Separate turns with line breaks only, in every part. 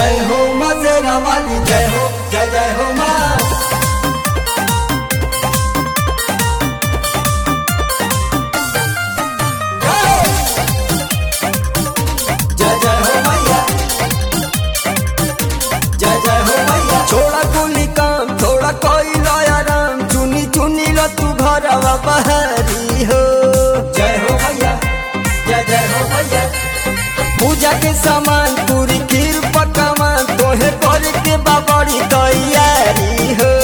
जय हो मजेरा वाली जय हो जय जय हो माँ जय जय हो मैया जय जय हो मैया
छोड़ा कुली काम थोड़ा कोई आराम चुनी चुनी लो तू घरवा बहरी हो
जय हो मैया जय जय हो मैया
पूजा के सामान पूरी खीर पकवान तोहे कर के बाबड़ी तैयारी हो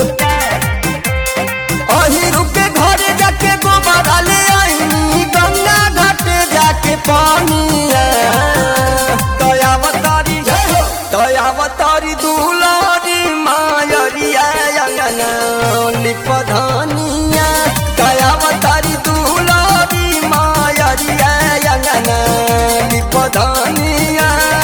अही रुके घरे जाके गोबर ले आई गंगा घाट जाके पानी दयावतारी दयावतारी दुलारी मायरिया अंगना लिपधनिया दयावतारी दुलारी मायरिया अंगना लिपधनिया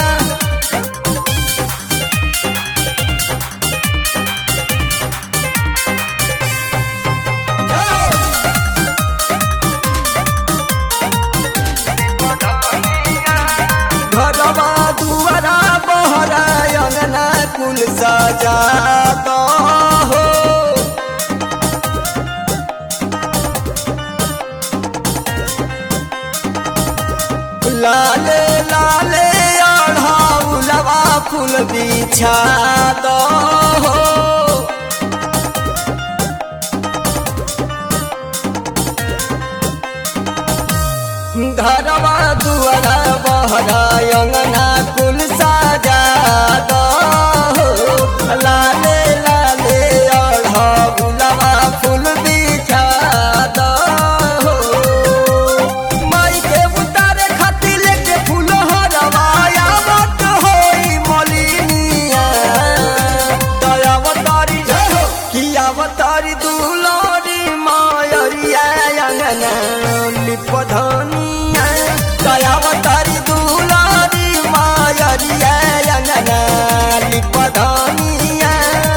घरवा दुआरा बहरा अंगना कुल सजा दो हो लाले लाले अढ़ाउलवा फूल बिछा दो हो घरवा दुआरा बहरा अंगना कुल साजा दो लाले लाले अढ़गुलवा फूल बिछा दो माई के उतारे खातिर लेके फूल हरवाया मत होई मलिनिया दयावतारी कियावतारी दुलारी मायरिया अंगना लिपधनिया दयावतारी दुलारी मायरिया अंगना लिपधनिया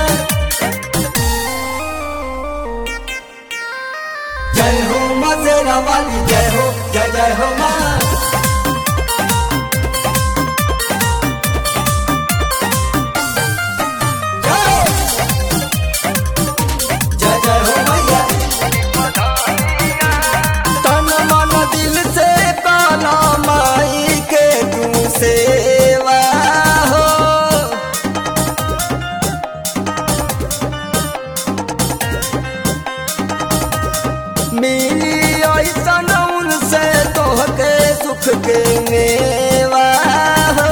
जय हो मजेरा वाली जय हो जय जय हो माँ जय जय हो मैया
तन मन दिल से काला माई के तू सेवा हो मिली ऐसन उनसे तोहके सुख के मेवा हो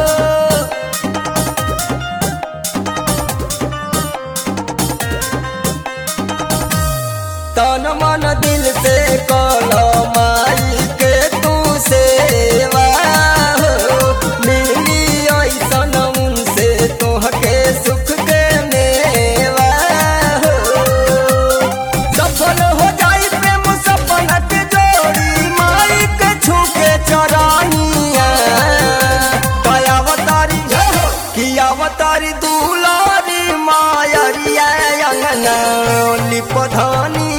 तन मन दिल से कलो माई के तू सेवा हो मिली ऐसन उनसे तोहके सुख के मेवा हो सफल हो जाई प्रेम सपना के जोड़ी माई के छू के चरानिया दयावतारी कियावतारी दुलारी मायरिया अंगना लिपधनिया